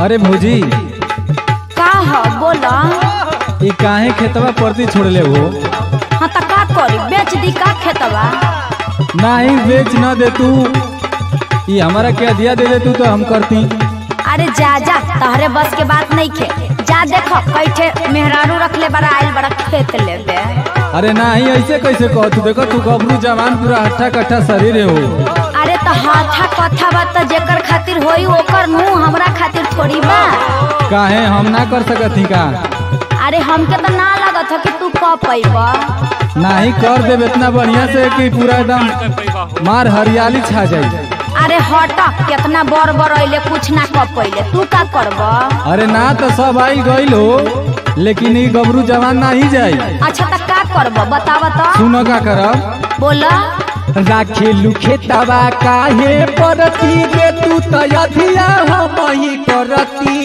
अरे भौजी का ह बोला ये काहे खेतवा परती छोड़ले हो हाँ त का करी बेच दी का खेतवा नहीं बेच न दे तू ये हमारा क्या दिया दे दे तू तो हम करती अरे जा जा तहरे बस के बात नहीं खे जा देखो कैठे मेहरारू रख ले बड़ा आइल बड़ा खेत लेबे अरे नहीं ऐसे कैसे कह तू देखो तू गबरू जवान पूरा हट्ठा कट्ठा शरीर हो अरे तो हाथा कथा बा त जेकर खातिर होई ओकर मुंह हमरा खातिर थोड़ी बा काहे हम ना कर सकत ही का अरे हमके तो ना लागत हो कि तू क पैबा नहीं कर देब इतना बढ़िया से कि पूरा एकदम मार हरियाली छा जाई अरे हट कितना बड़ बड़ अइले कुछ ना क पइले तू का करबा अरे ना तो सब आई गईल हो लेकिन ये गबरू जवान ना ही जाई अच्छा त का करबा बतावा तो सुनो का करब बोला राखेलू खेतवा काहे परती गे तू तयधिया हम ही करती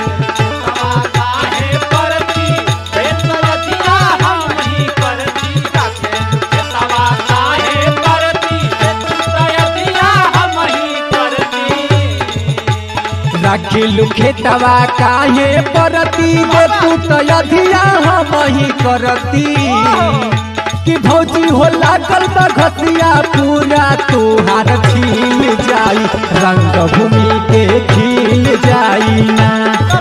राखेलू खेतवा काहे परती गे तू तयधिया हम ही करती कि भौजी हो लागल बा घसिया पूरा तोहार खिल जाई रंग भूमि के खिल जाई ना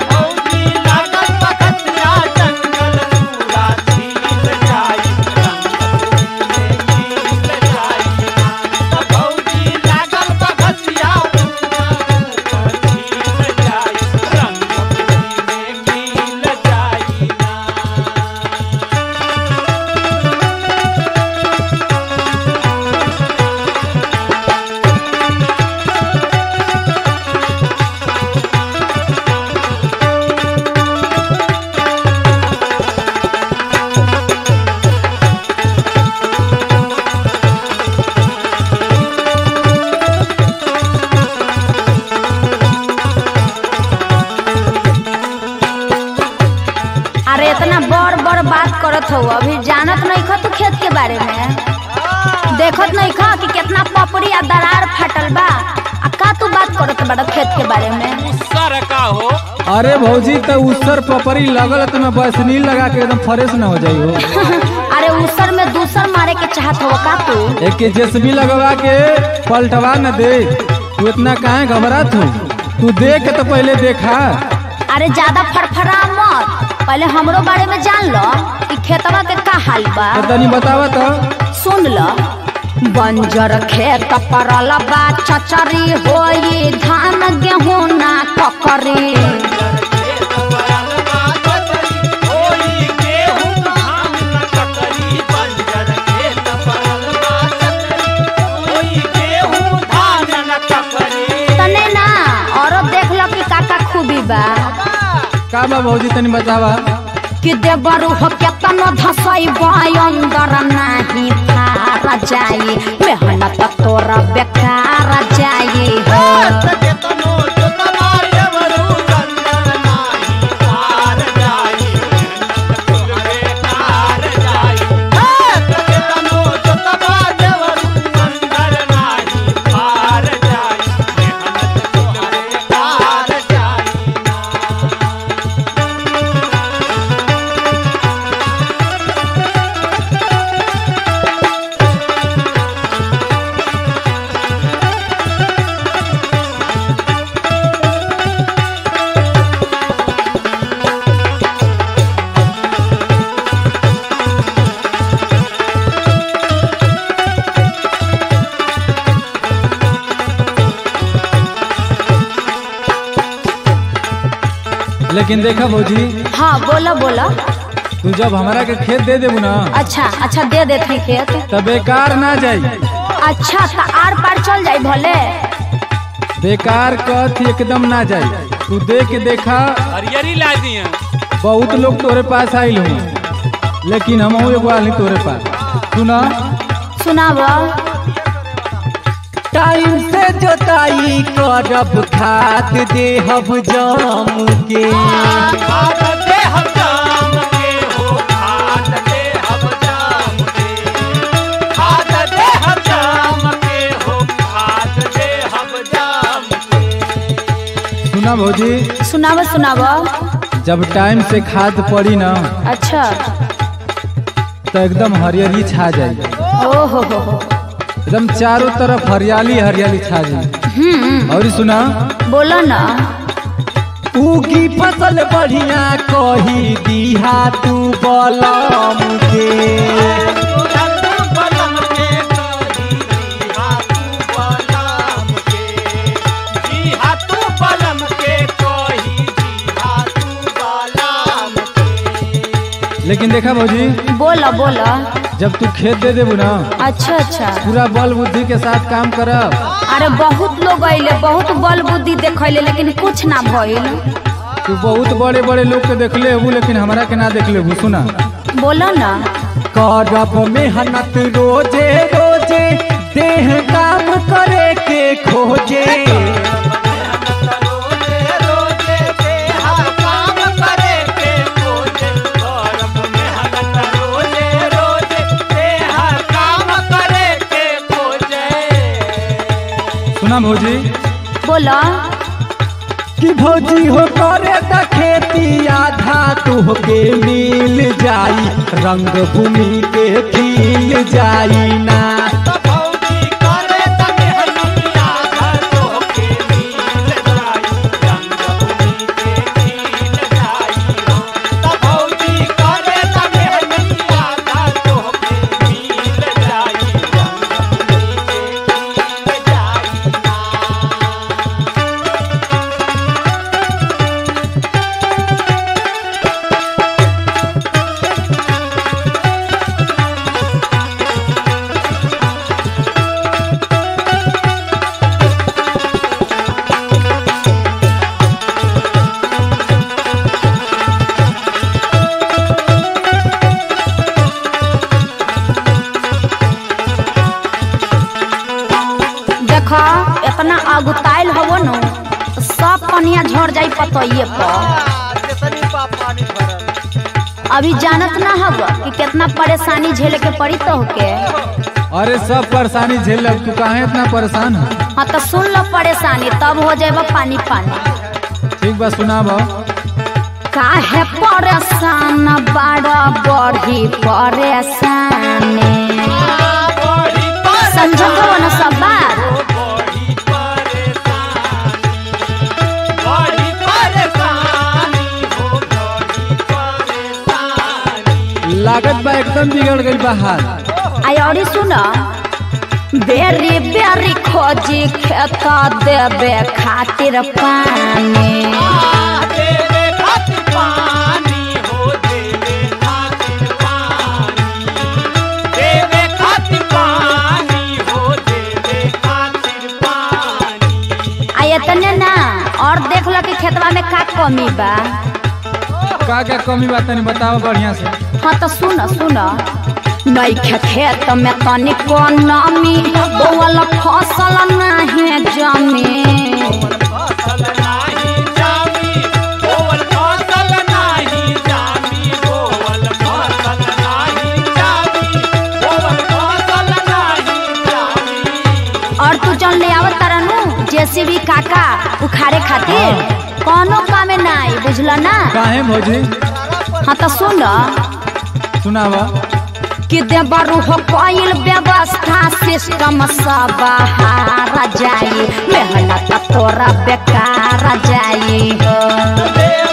अरे इतना बड़ बड़ बात करत हो अभी जानत नहीं खा तू खेत के बारे में देखत नहीं खा कि कितना पपड़ी आ दरार फाटल बा आ का तू बात करत बड़ा खेत के बारे में सर का हो अरे भौजी तो उसर पपरी लगल तो मैं बसनील लगा के एकदम फ्रेश न हो जाई हो अरे उसर में दूसर मारे के चाहत हो का तू एक के जेसबी लगवा के पलटवा न दे तू इतना काहे घबरात हो तू देख तो पहले देखा अरे ज्यादा फड़फड़ा मत पहले हमरो बारे में जान लो कि खेतवा के का हाल बा तो तनी बतावा तो सुन लो बंजर खेत परल बा चचरी होई धान गेहूं ना ककरी तने ना औरत देख लो कि काका खूबी बा का बा भौजी तनी बतावा कि देवरु हो केतन धसई अंदर नाही फार जाई मेहनत तोरा बेकार जाई हो लेकिन देखा भौजी हाँ बोला बोला तू जब हमारा के खेत दे देबू ना अच्छा अच्छा दे देते खेत तो बेकार ना जाई अच्छा तो आर पार चल जाई भले बेकार कथ एकदम ना जाई तू दे के देखा हरियरी ला दिए बहुत लोग तोरे पास आइल हूँ लेकिन हम एगो आली तोरे पास सुना सुनाब टाइम से जोताई करब खाद देहब जाम के सुना भौजी सुनाव सुनाव जब टाइम से खाद पड़ी ना अच्छा तो एकदम हरियाली छा जाई ओ हो हो हो एकदम चारों तरफ हरियाली हरियाली छा जाई हम्म और सुना बोलो ना उगी फसल बढ़िया कही दीहा तू बलम के लेकिन देखा भौजी बोलो बोलो जब तू खेत दे देबू ना अच्छा अच्छा पूरा बल बुद्धि के साथ काम करब अरे बहुत लोग अइले बहुत बल बुद्धि देखैले लेकिन कुछ ना भइल तू बहुत बड़े बड़े लोग के देखले हबू लेकिन हमरा के ना देख लेबू सुना बोलो ना करब मेहनत रोजे रोजे देह काम करे के खोजे सुना भौजी बोलो कि भौजी हो करे त खेती आधा तुहके मिल जाई रंग भूमि के खिल जाई ना देखो इतना अगुताइल हवो न तो सब पनिया झड़ जाई पतइये पर अभी जानत ना हव कि कितना परेशानी झेले के पड़ी तो के अरे सब परेशानी झेल लब तू काहे इतना परेशान है हाँ तो सुन लो परेशानी तब हो जाएगा पानी पानी ठीक बा सुनाब काहे परेशान बड़ा बढ़ी परेशानी समझो न सब बात लागत बा एकदम बिगड़ गई बा हाल आई और सुन बेरी बेरी खोजी खेत देवे खातिर पानी आ इतने ना और देख लो कि खेतवा में का कमी बा का क्या कमी बा तनी बताओ बढ़िया से हाँ तो सुन सुन नैखे खेत में तनिको नमी बोवल फसल नाही जमी और तू जौन ले आवत तारा नु जेसीबी काका उखाड़े खातिर कोनो कामे ना आई बुझल ना काहे भौजी हाँ तो सुन सुनाब कि देवरु हो कोइल व्यवस्था सिस्टम सब हारा जाई मेहनत तोरा बेकार जाई हो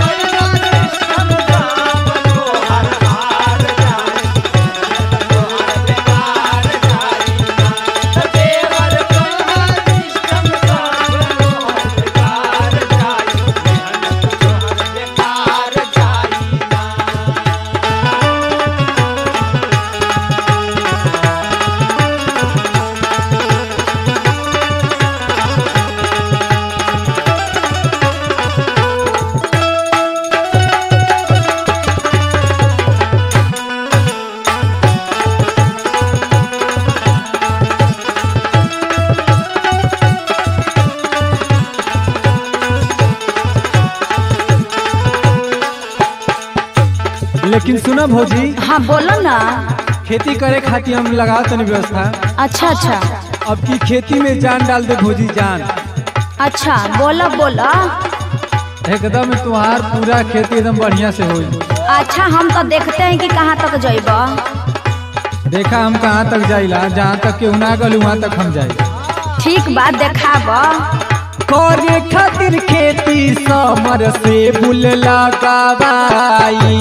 लेकिन सुना भौजी हाँ बोलो ना खेती करे खातिर हम लगाओ तनी व्यवस्था अच्छा अच्छा अब की खेती में जान डाल दे भौजी जान अच्छा बोला बोला एकदम तुम्हार पूरा खेती एकदम बढ़िया से होई अच्छा हम तो देखते हैं कि कहाँ तक जइब देखा हम कहाँ तक जाइला जहाँ तक केहू ना गल वहाँ तक हम जाई ठीक बात देखाब करे खातिर खेती समर से बुल लगावाई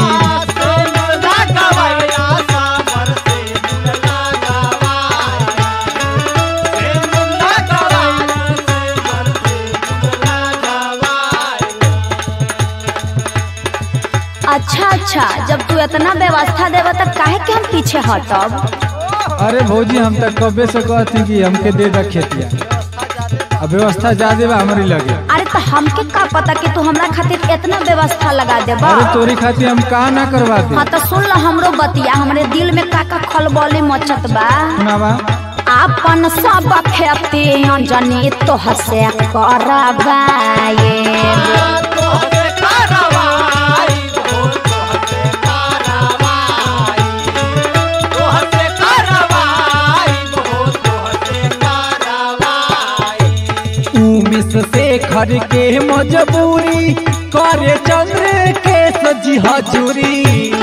अच्छा अच्छा जब तू इतना व्यवस्था देव तो काहे के हम पीछे हटब अरे भौजी हम तक कबे से कहती कि हमके दे दा खेतिया अब व्यवस्था ज्यादा बा हमारी लगे अरे तो हमके का पता कि तू हमरा खातिर इतना व्यवस्था लगा देबा अरे तोरी खातिर हम का ना करवा दे हाँ तो सुन लो हमरो बतिया हमरे दिल में का का खलबली मचत बा सुनावा आपन सब खेती अंजनी तो हसे करबाए उमिस से घर के मजबूरी करे चंद्र के सजी हजूरी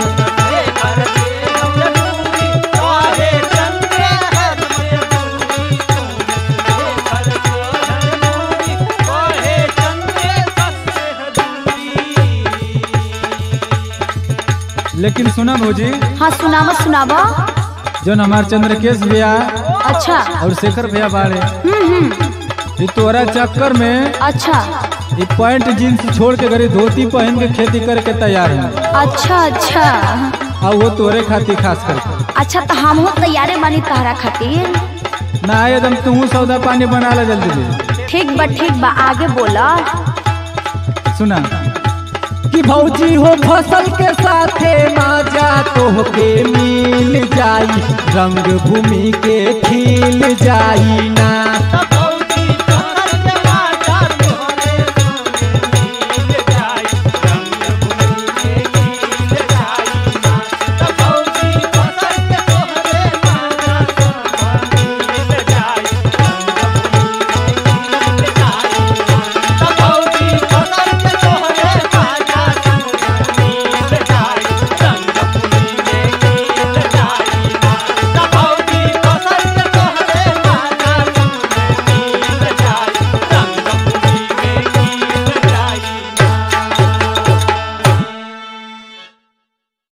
लेकिन सुना भौजी हाँ सुनावा सुनावा जो हमार चंद्रकेश भैया अच्छा और शेखर भैया बाड़े हम्म हम्म ये तोरा चक्कर में अच्छा ये पैंट जींस छोड़ के गरी धोती पहन के खेती करे के तैयार है अच्छा अच्छा और वो तोरे खातिर खास करके अच्छा तो हम हो तैयारे बानी तहरा खातिर ना एकदम तू सौदा पानी बना ला जल्दी जल्दी ठीक बा ठीक बा आगे बोला सुना कि भौजी हो फसल के साथे माजा तोहके मिल जाई रंग भूमि के खिल जाई ना